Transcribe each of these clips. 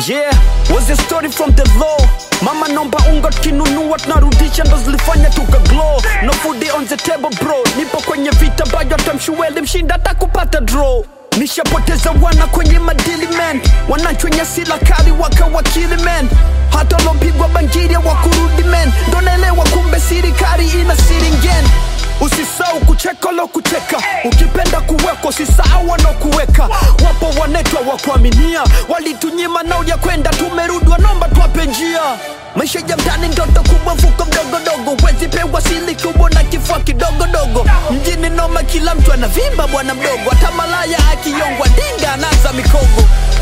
Yeah, was a story from the law. Mama nomba unga kinunua tunarudisha ndo zilifanya tuka glow. No food on the table bro. Nipo kwenye vita bayo tamshueli mshinda hata kupata draw. Nishapoteza wana kwenye madili man, wanachwenya sila kali wakawakili man, hata lopigwa bangiria wakurudi man, ndo naelewa kumbe sirikari ina siringen Usisahau kucheka lo kucheka, ukipenda kuweka usisahau wanaokuweka. Wapo wanetwa wa kuaminia, walitunyima nao ya kwenda, tumerudi wanomba tuwape njia. Maisha ya mtani ndoto kubwa, mfuko mdogodogo, wezi pewa sili kubwa na kifua kidogodogo. Mjini noma, kila mtu anavimba bwana mdogo, hata malaya akiyongwa dinga anaza mikogo.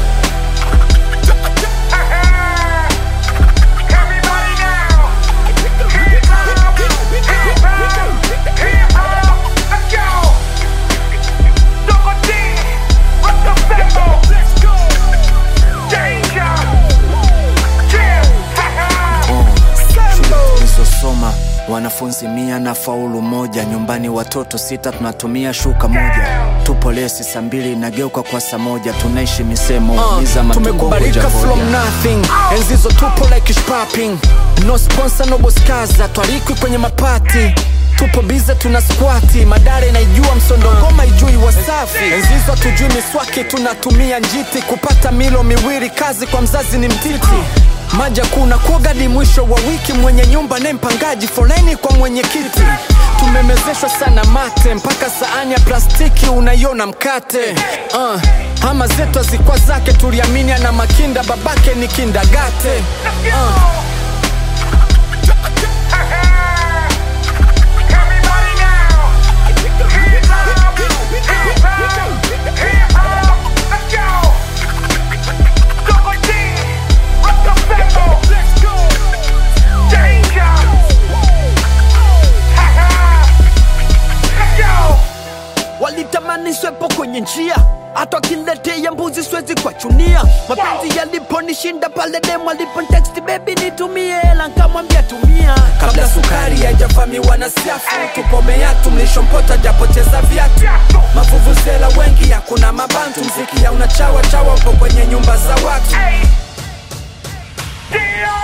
Everybody now! Hip hop! Hip hop! Hip hop! Let's go! Double D! Rock the tempo! Let's go! Danger! Chill! Ha ha! tulizosoma wanafunzi mia na faulu moja nyumbani watoto sita tunatumia shuka moja tupo lesi saa mbili inageuka kwa saa moja tunaishi misemo ni za matumbo tumekubalika hoja from hoja. nothing enzizo tupo like shopping no sponsor no boskaza twarikwi kwenye mapati tupo bize tuna squati madare naijua msondo ngoma ijui wasafi enzizo hatujui miswaki tunatumia njiti kupata milo miwili kazi kwa mzazi ni mtiti maja kuna kuogadi mwisho wa wiki mwenye nyumba ne mpangaji foleni kwa mwenyekiti tumemezeshwa sana mate mpaka saani ya plastiki unaiona mkate uh, ama zetu hazikwa zake tuliamini ana makinda babake ni kindagate uh. Everybody now! Hip hop! Hip hop! Hip hop! Let's go! Double D! Rock the tempo! Let's go! Danger! Ha ha! Let's go! walitamani swepo kwenye njia hata wakiletea mbuzi siwezi kuwachunia mapenzi yaliponishinda pale demu aliponteksti bebi nitumie hela nkamwambia tumia kabla sukari haijavamiwa na siafu tupomea tumlishompota japoteza viatu mavuvuzela wengi hakuna mabantu mziki ya unachawa chawa upo kwenye nyumba za watu Hey! Deal!